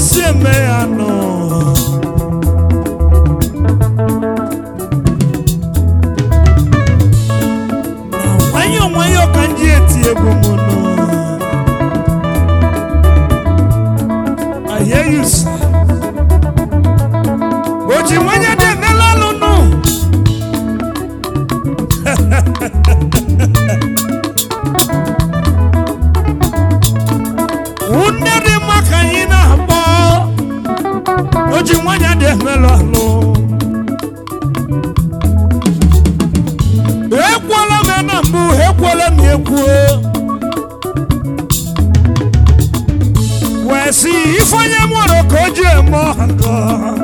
si eme ya nọ na nwayọọ nwayọọ ka m ji eti egwu m nọ I hear you, sir. Oji nwanyị dị n'elu nụ. Nne dị mma ka anyị na-akpọ. Oji nwanyị dị n'elu alụ. Ekwuola m ya na mbụ, ekwuola m ya ekwuo. wee sị ife onye mụrụ ka o ji eme ọgọ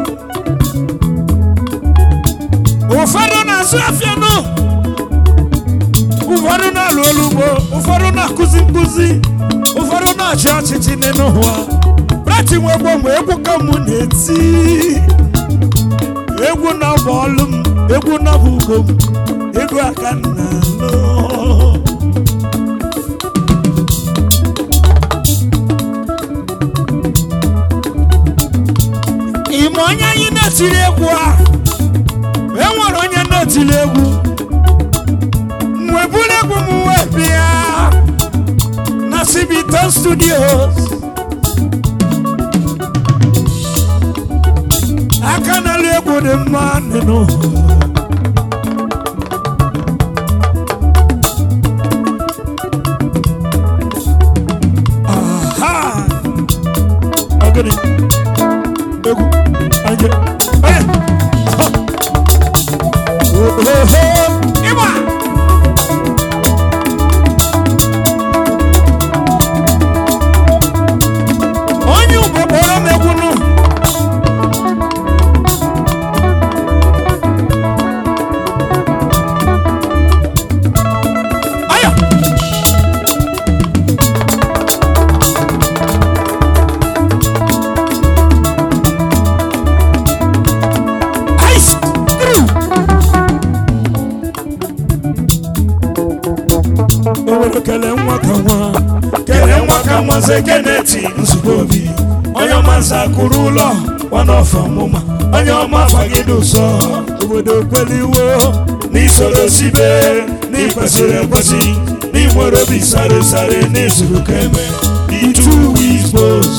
ụfọdụ na-asụ afịa nụ ụfọdụ na-alụ olu ugbo ụfọdụ na-akụzi nkụzi ụfọdụ na-achị ọchịchị n'elu ụwa brati nwe gboo mgbe egwu ka mụ na-eti egwu na bụ ọlụ m egwu na bụ ugo m egwu aka m na-alụ ime onye anyị na-etiri egwu a enwere onye na-etiri egwu mgbe buru egwu m wee bịa na Civitan Studios aka na-alụ egwu dị mma nịnụ aha ọgịnị egwu anje onye oho ịgba onye ugbo kpọrọ m egwu nụ aya ice through owere kele nwa ka nwa kele nwa ka nwa ze keneti nzukọ obi onye ọma nza kụrụ ụlọ nwanọfọ ọmụma onye ọma fagide ụzọ obodo kweliwo n'isoro sibe n'ikwesịrị ekwesị n'inwere obi sare sare n'izuru ka eme itu wigbos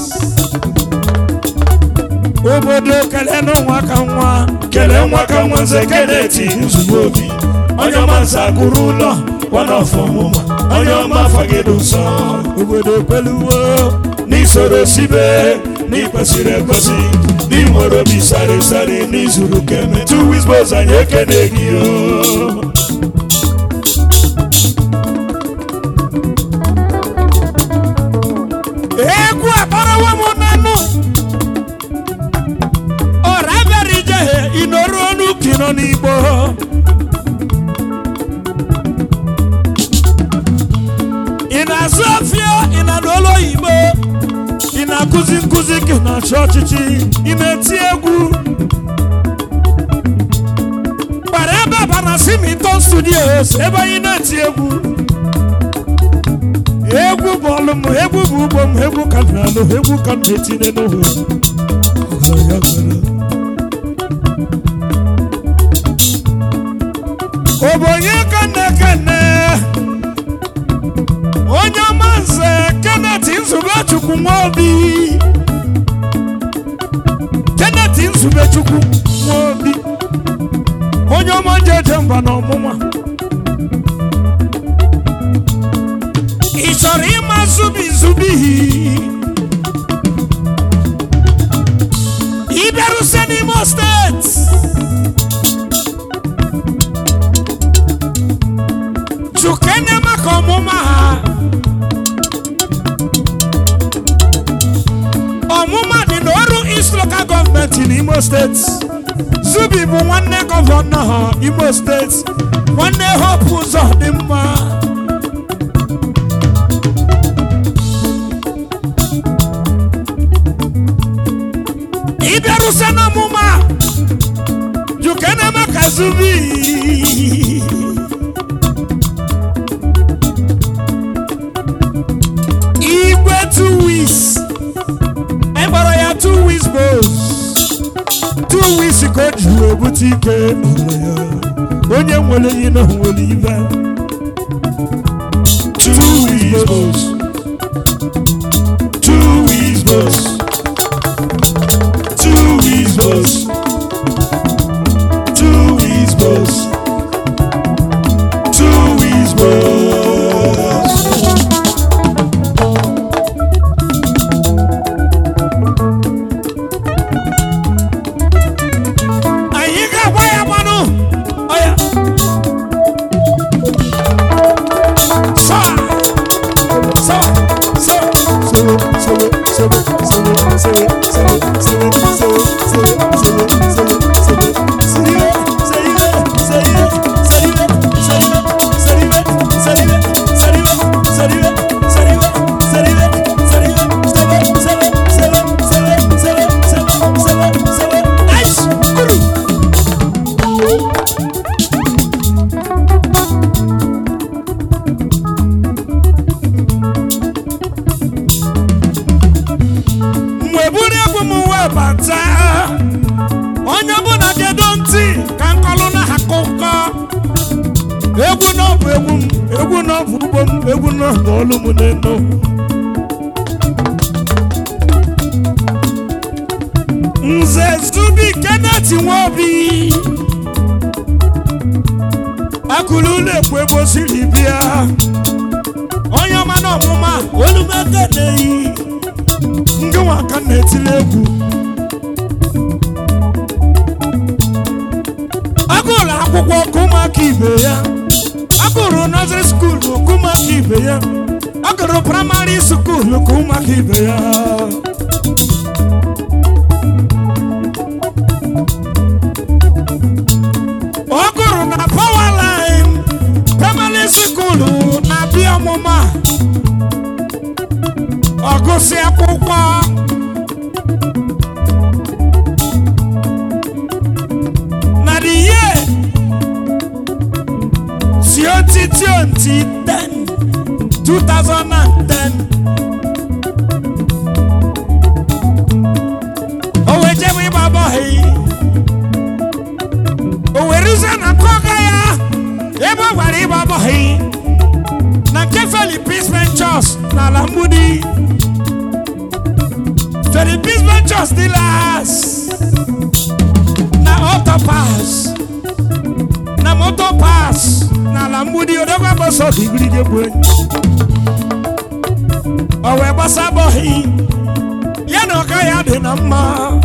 obodo kelee n'ụwa ka nwa kelee nwa ka nwa nze keneti nzugbo obi onye ọma nza gụrụ ụlọ wanọfọ ọmụma onye ọma fagide ụzọ obodo kweluwo n'isoro sibe n'ikwesịrị ekwesị n'inwere obi sare sare n'izuru keme tu wisbos anyị ekene gị o egwu akparawo m n'anụ ọra bịara ijehie ịnọrụ ọnụ kino n'igbo ị na-azụ afịa ị na n'ụlọ oyibo ị na-akụzi nkụzi ka ị na-achị ọchịchị ị na-eti egwu gbara ebe a bara Simiton Studios ebe anyị na-eti egwu egwu bụ ọlụ m egwu bụ ugbo m egwu ka m na-alụ egwu ka m na-etinye n'ụwa ọgaranya mere obonye ka na-ekene onye ọma nze Kenneth Nzubechukwu Nwobi Kenneth Nzubechukwu Nwobi onye ọma jeje mba na ọmụma ị chọrọ ịma zubi zubi ị bịarụse n'Imo steeti chukene maka ọmụma ha ọmụma dị n'ọrụ East Local gọọmenti n'Imo steeti zubi bụ nwanne gọvanọ ha Imo steeti nwanne Hope ụzọ dị mma ịbịarụse n'ọmụma jukene maka zubi igwe two weeks anyị gbara two weeks ka o ji wee bute ike onye nwere ihe na nwere ibe two weeks boss two weeks boss two weeks boss two weeks boss two weeks boss anyị ga-agba ya mmanụ ọya sawa sawa sawa sewe sewe sewe sewe sewe sewe sewe sewe sewe sewe sewe sewe seriwe seriwe seriwe seriwe seriwe seriwe seriwe seriwe seriwe seriwe seriwe seriwe sewe sewe sewe sewe sewe sewe sewe sewe nice guru mgbe buru egwu m wee bata onye ọbụla gedo ntị ka nkọlụ na akụkọ egwu na ọbụ egwu m egwu na ọbụ ugbo m egwu na ọbụ olu m n'enu nze zubi kenneth nwobi akụrụ ụlọ ekwu ebe o siri bịa onye ọma na ọmụma olumekeneyi ndị nwa ka m na-etili egwu agụrụ akwụkwọ ka ụmụaka ibe ya agụrụ nọziri skuulu ka ụmụaka ibe ya agụrụ praịmarị skuulu ka ụmụaka ibe ya ọ gụrụ na pawaline praịmarị skuulu na bịa ọmụma ọgụsị akwụkwọ na the year twenty twenty ten two thousand and ten o wee jebe ịgba bọhị o were ruzie na kọga ya ebe ọ gwara ịgba bọhị na nke Philippines Ventures n'ala mgbidi Philippines Ventures dealers na Autopass na Motopass n'ala mgbidi odogwa gbasa ọdịgirige bụ enyi o wee gbasa bọhị ya na ọka ya dị na mma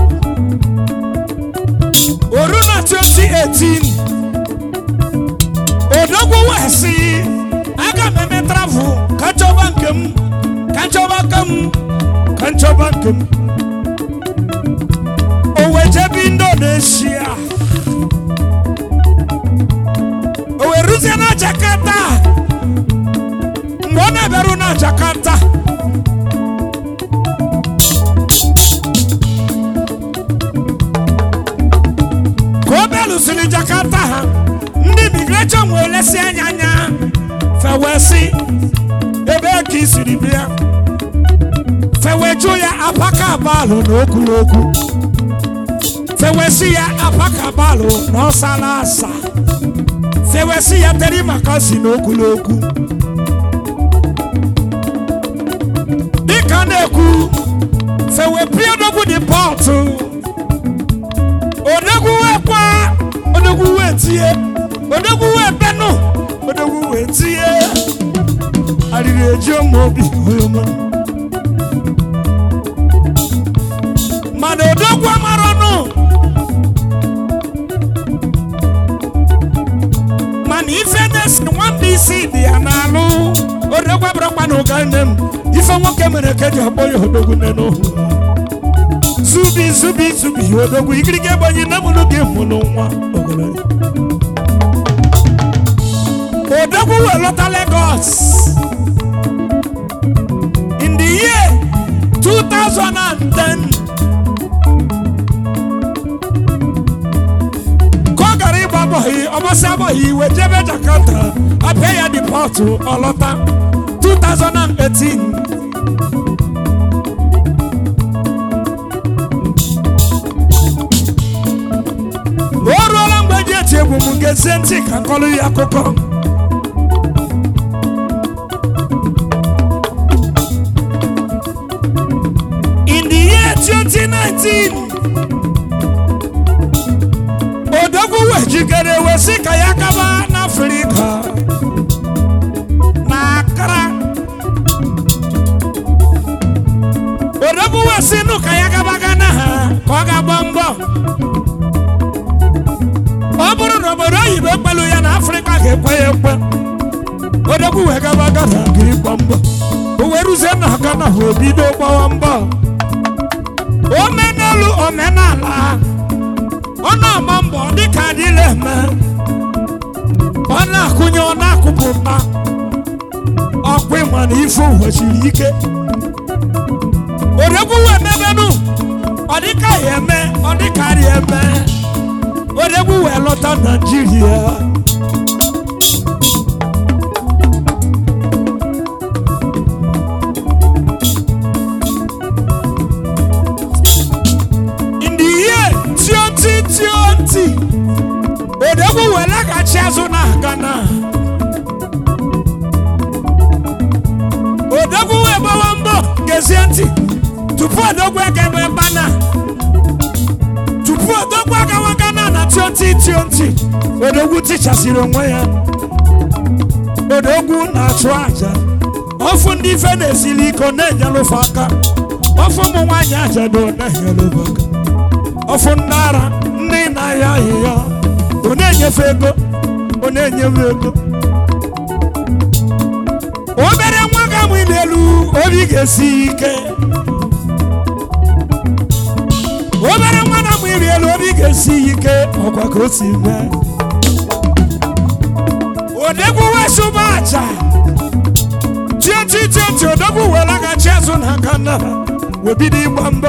oru na 2018 odogwu wee sị aga m eme travel ka chọba nke m ka chọba nke m ka nchọba nke m o wee jebe indonesia o wee ruzie na jakarta mgbe ọ na-abịaru na jakarta ka o belụsiri jakarta ha ndị imigreshọn wee lesi anya anya fewesi ebe ka i siri bịa feweju ya apaka balụ na okwuru okwu fewesi ya apaka balụ na ọsala asa fewesi ya teri maka si na okwuru okwu dịka na-ekwu fewepie odogwu dị pọtụ odogwu wee kwa odogwu wee tie odogwu wee benụ odogwu wee tie arịrị eji ụmụ obi oroma mana odogwu amarọnụ mana ife na-esi nwamba isi dị ya n'alụ odogwu abụrụkwa na ụga nne m ife nwoke mere ka eji akpọ ya odogwu nne n'ohu zubi zubi zubi odogwu igirigi egbenyi nne mụrụ gị mụrụ nwa ogologo odogwu wee lọta Lagos in the year 2010 ka ọ gara ịgba abọghị ọmasị abọghị iwe jebe Jakarta apịa ya dipọtụ ọlọta 2018 o egwu m gezie ntị ka nkọlụ ya akụkọ in the year 2019 odogwu wejikere wesi ka ya gaba n'afrịka na akara odogwu wesi nụ ka ya gaba gana ha ka ọ ga-agba mbọ ọ bụrụ na obodo oyibo ekpelu ya na afrịka ga-ekwe ya ekwe odogwu wee gaba gana ga ịgba mbọ o wee ruzie na gana ha obido gbawa mbọ omenelu omenala ọ na-agba mbọ dịka adịla eme ọ na-akụnye ọ na-akụpụta ọkwa ịma na ife ụwa siri ike odogwu wee mebenu ọ dịka ya eme ọ dịka ya eme odegwu wee lọta naijiria in the year 2020 odegwu wee laghachi azụ na ghana odegwu wee gbawa mbọ gezie ntị tupu odogwu egebe bana tupu odogwu agawa ghana na 2020 odogwu tichasịrị onwe ya odogwu na-achụ aja ọfụ ndị ife na-esili ike ọ na-enyelụfe aka ọfụ ụmụ nwaanyị ajado ọ na-enyelụfe aka ọfụ ndị ara ndị na-ahịa ahịhịa ọ na-enyefe ego ọ na-enyefe ego obere nwa ga-amụ n'elu obi ga-esi ike obere nwa na amụ iri elu obi ga-esi ike ọkwa ka o si mee odegwu wesụba aja tietitieti odogwu wee laghachi azụ na aka nna ha wee bido ịgba mbọ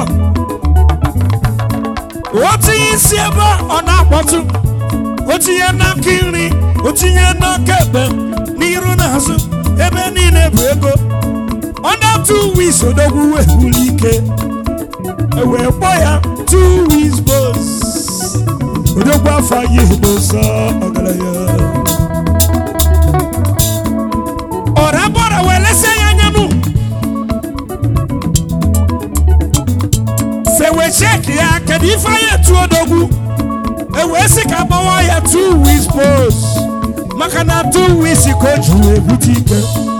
o tinye isi ebe ọ na-akpọtụ o tinye n'aka nri o tinye n'aka ekpe n'iru na azụ ebe niile bụ ego under two weeks odogwu wee buru ike ewee kpọ ya two weeks bos odogwu afọ anyị edosa ọgaranya ọra bọra wee lesie ya anya nụ fewe cheki ya kedu ife anyị etu odogwu ewee sị ka gbawa ya two weeks bos maka na two weeks ka o ji wee bute ike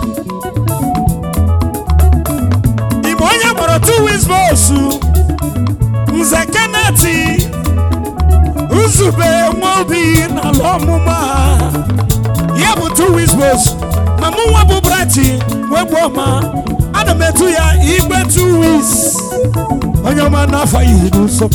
igbe onye kpọrọ two weeks bos nze keneti nzube nwaobi n'ala ọmụma ya bụ two weeks bos ma mụ nwa bụ brati wee gbuo ma ana m etu ya igbe two weeks onye ọma n'afọ ihe n'ụsọ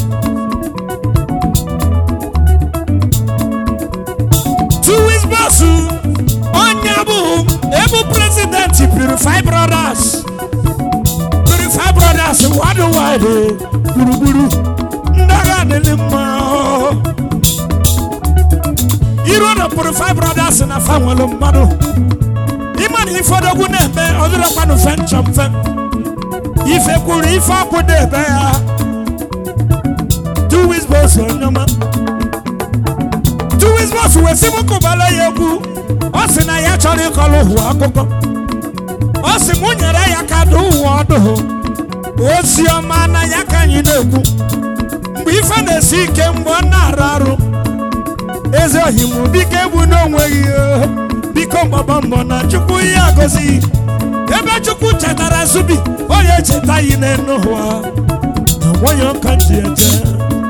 two weeks bos onye bụ ebu prezidenti purify brothers purify brothers worldwide gburugburu ndị agha adịghị mma iru na purify brothers na fa nwere mmadụ ịma na ife odogwu na-eme ọdụrọkwanụ fe nchọ mfe ife kwuru ife ọkụ na-ebe ya two weeks bos onyoma two weeks bos wee sị m kụbala ya egwu ọ sị na ya chọrọ ịkọrọ ụwa akụkọ ọ sị m nyere ya ka dụ ụwa ọdụ ozi ọma na ya ka anyị na-ekwu mgbe ife na-esi ike mgbe ọ na-arụ arụ eze ohi m biko egbu n'onweghị ihe. biko gbaba mbọ na chukwu ya agọzi ebe chukwu chetara zubi onye echeta yi n'elu ụwa na nwanyị ọka ji eje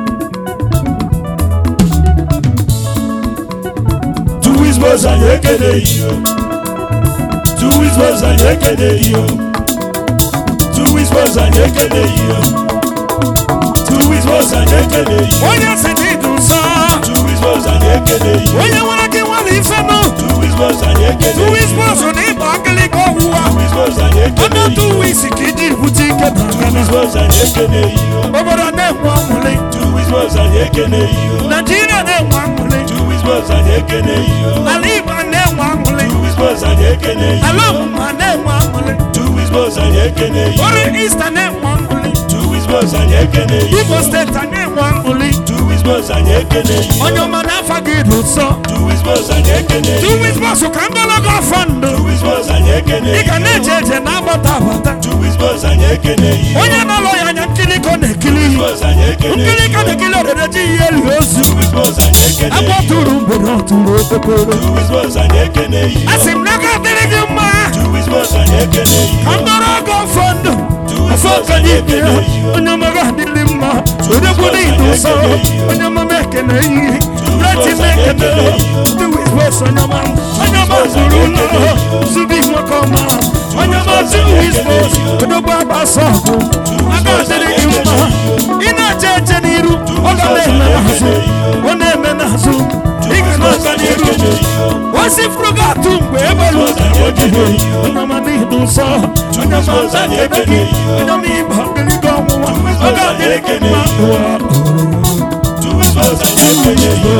Two weeks boys anyị ekele iyo. Two weeks boys anyị ekele iyo. Two weeks boys anyị ekele iyo. Two weeks boys anyị ekele iyo. onye si n'ịdị nsọ Two weeks boys anyị ekele iyo. onye nwere gị nwere ife nụ Two weeks boys anyị ekele iyo. tuwis bọsụ na ịgba akịlịka ọwụwa Two weeks boys anyị ekele ọnụ iyo. tu wis ka iji bute ike na Two weeks boys anyị ekele iyo. obodo na-enwe ọṅụrị Two weeks boys anyị ekele iyo. naijiria na-enwe ọṅụrị Two weeks boys anyị ekele iyo. ala igbo na-enwe ọṅụrị Two weeks boys anyị ekele iyo. ala ọmụma na-enwe ọṅụrị Two weeks boys anyị ekele iyo. ọrụ ista na-enwe ọṅụrị Two weeks Wizboz anyị ekene yi Imo steeti anyị enwe aṅụli Two Wizboz anyị ekene yi onye ọma n'afọ gị dị ụsọ Two Wizboz anyị ekene yi Two Wizboz ka ngologo afọ ndụ Two Wizboz anyị ekene ị yi ga na-eje eje na-agbata agbata Two Wizboz anyị ekene yi onye na-alụ ya anya nkiriko na-ekiri ihe Wizboz anyị ekene yi nkiriko na-ekiri odede ji ihe eli ozu Two Wizboz anyị ekene agwọ yi tụrụ mgbede ọ tụrụ okpokoro Two Wizboz anyị ekene yi a sị m na ga adịrị gị mma Two Wizboz anyị ekene yi ka ngologo afọ ndụ afọ okenye ibe ya onye ọma ga adịrị mma odegwu n'ịdị ụsọ onye ọma m ekene ihe reti m ekene Two Wizboz onye ọma onye ọma zuru ụlọ zubi nwoke ọma onye ọma Two Wizboz odogwu agbasa ọgụ aka adịrị gị mma ị na-eche eche n'iru ọ ga na-eme n'azụ ọ na-eme n'azụ ị ga na-aga n'iru osi furu gị atụ mgbe egbelu ojibo onye ọma n'ịdị ụsọ onye ọma nza kebe gị onye ọma ịba ogologo ọnwụnwa ọ ga-adịrị gị mma ụwa Two Wizboz anyị ekene yi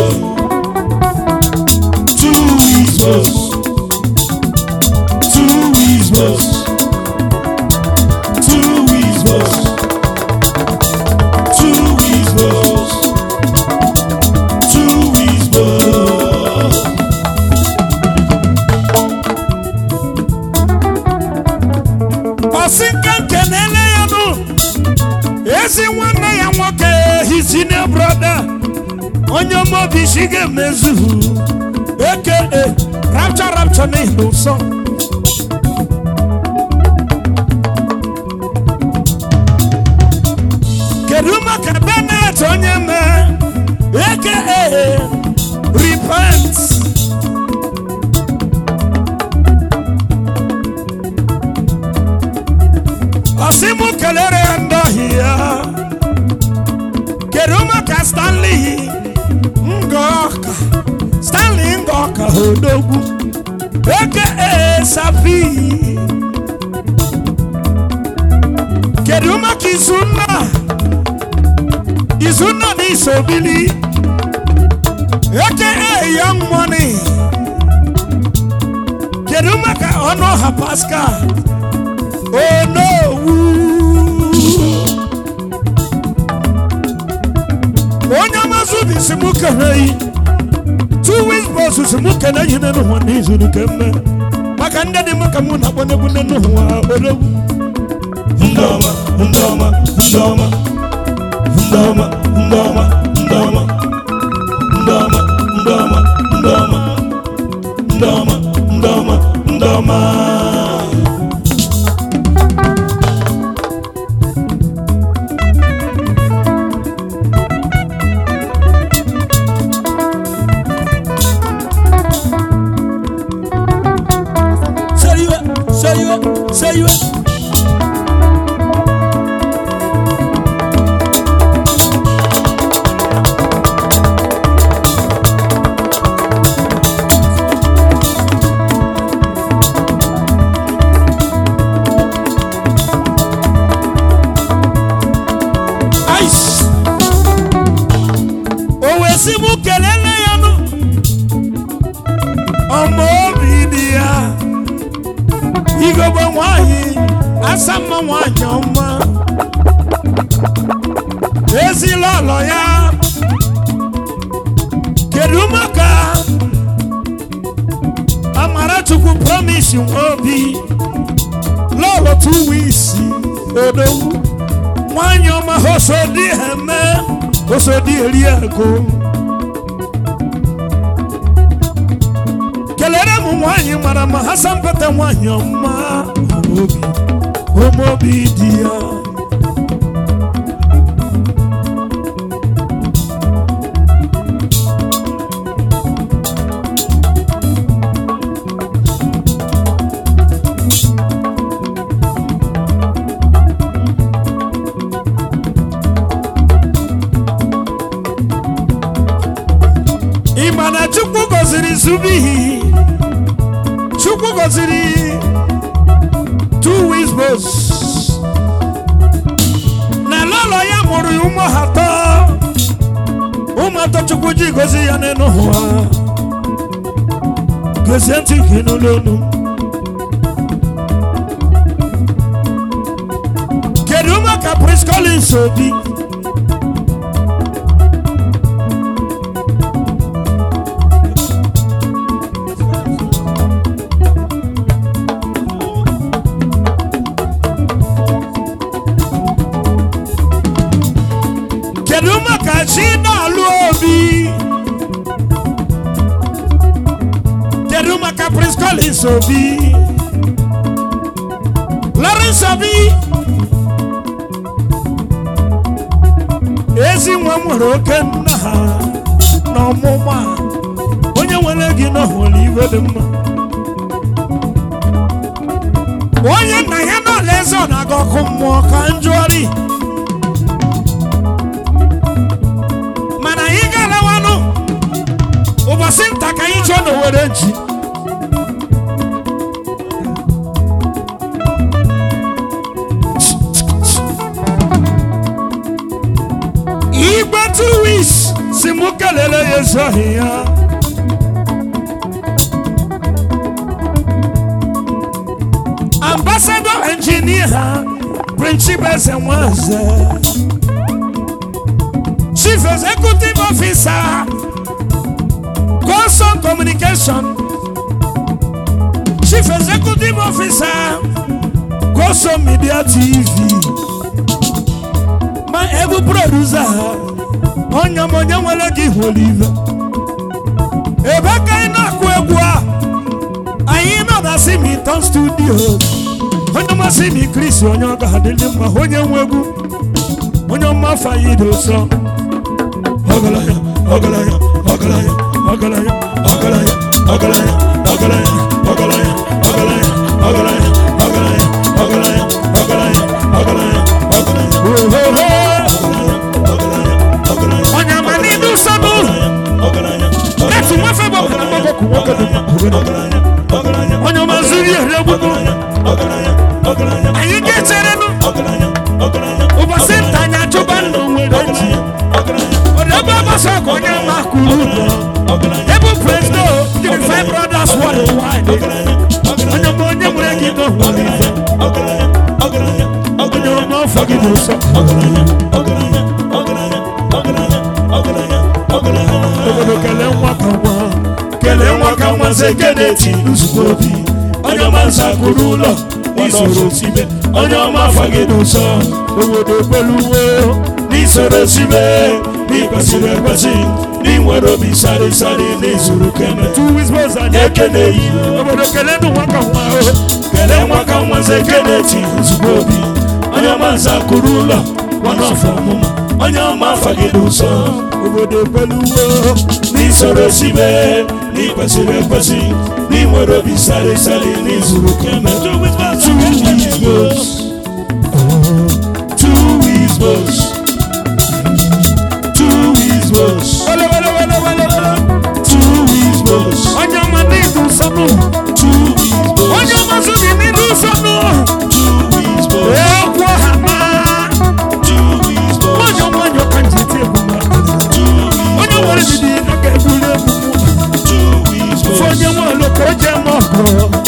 Two Wizboz Two Wizboz Two Wizboz Two Wizboz Two Wizboz ọsị nke nke na-ele ya nụ ezi nwanne ya nwoke his senior brother onye mobi shi ga-emezu eke rapcha rapcha n'ihi ụsọ kedu maka benet onye mee eke repent ọsị mụ kelere ya ndị ohi ya kedu maka stanley ngọka stanley ngọka odogwu eke sapi kedu maka izunna izunna na isobili eke young money kedu maka ọnụ ọha pascal onowu onye amazụ dị si mụ keneyi two weeks bọs si mụ keneyi n'elu ụwa n'izu nke mme maka ndị dị mụ ka mụ na-akpọ n'egwu n'elu ụwa odogwu ndị ọma ndị ọma ndị ọma ndị ọma ndị ọma ndị ọma ndị ọma ndị ọma ndị ọma ndị ọma ndị ọma ndị ọma seriwe seriwe seriwe ice o wee sị mụ kelele ya nụ ọma obi dị ya igogbe nwanyị asa mma nwanyị ọma ezila ọlọ ya kedu maka amarachukwu promise nwobi lọlọ two weeks odogwu nwanyị ọma hosodi eme hosodi eri ego kelere m nwanyị mara ma ha sampete nwanyị ọma obi omobi dị ya ị ma na chukwu gọziri zubihi chukwu gọziri two wisbos na lọlọ ya mụrụ ya ụmụ ha atọ ụmụ atọ chukwu ji gozi ya n'elu ụwa gezie ntị gị n'ụlọ olu kedu maka prince collins Collins Obi kedu maka Chinalụ Obi kedu maka Prince Collins Obi Lawrence Obi ezi nwa m nwere oke nna ha n'ọmụma onye nwere gị n'ọhụrụ iwe dị mma onye nna ya n'ọla eze ọ na-aga ọkụ mmụọ ka njụọrị mana anyị ga-arawanụ ụbọchị nta ka anyị chọọ na owere ji igbe two weeks si mụ kelele ya ezoghị ya ambassador engineer principal eze nwaze chief executive officer Goson communication chief executive officer Goson media tv ma ebu producer onye m onye nwere gị hụrụ ibe ebe ka anyị na-akụ egwu a anyị nọ na simiton studios onye masị m Chris onye ọ ga-adịlị mma onye nwe egwu onye ọma fayid ụsọ ọgaranya ọgaranya ọgaranya ọgaranya ọgaranya ọgaranya ọgaranya ọgaranya ọgaranya ọgaranya ọgaranya ọgaranya ọgaranya ọgaranya ọgaranya onye ama n'ime ụsọ n'ụlọ etu nwafe bụ ọbụla mgbakọ nwoke dị mma onye ọma zuru ihe egbugbo anyị ga-echerenụ ụbọchị nta anyị achụba ndụ nwere ji ebe ọgbasa ọgụ onye ama kwuru ụlọ ebe prezidọ Unified Brothers Worldwide onye ọma onye nwere gị n'ụlọ onye ọma ọfọ gị n'ụsọ obodo kelee nwa ka nwa kelee nwa ka nwa nze keneti nzukọ obi onye ọma nza kwuru ụlọ n'isoro sibe onye ọma afọ gị n'ụsọ obodo kweluwo n'isoro sibe n'ikwesịrị ekwesị n'inwere obi sari sari n'izuru keme tuwisbos anyị ekene yi obodo kelee nụ nwa ka nwa o kelee nwa ka nwa nze keneti nzukọ obi onye ọma nza kwuru ụlọ nwana ọfọ ọmụma onye ọma afọ gị n'ụsọ obodo kweluwo n'isoro sibe n'ikwesịrị ekwesị n'inwere obi sari sari n'izuru keme two wisbos two wisbos two wisbos two wisbos onye ọma n'idu nsọnụ two wisbos onye ọma zuru n'idu nsọnụ two wisbos okwu ọha ma nwanyọ nwanyọ ka nji eti egwu ma onye nwere didi aka ebuli egwu mụ onye nwe oloko oje ma ọgụ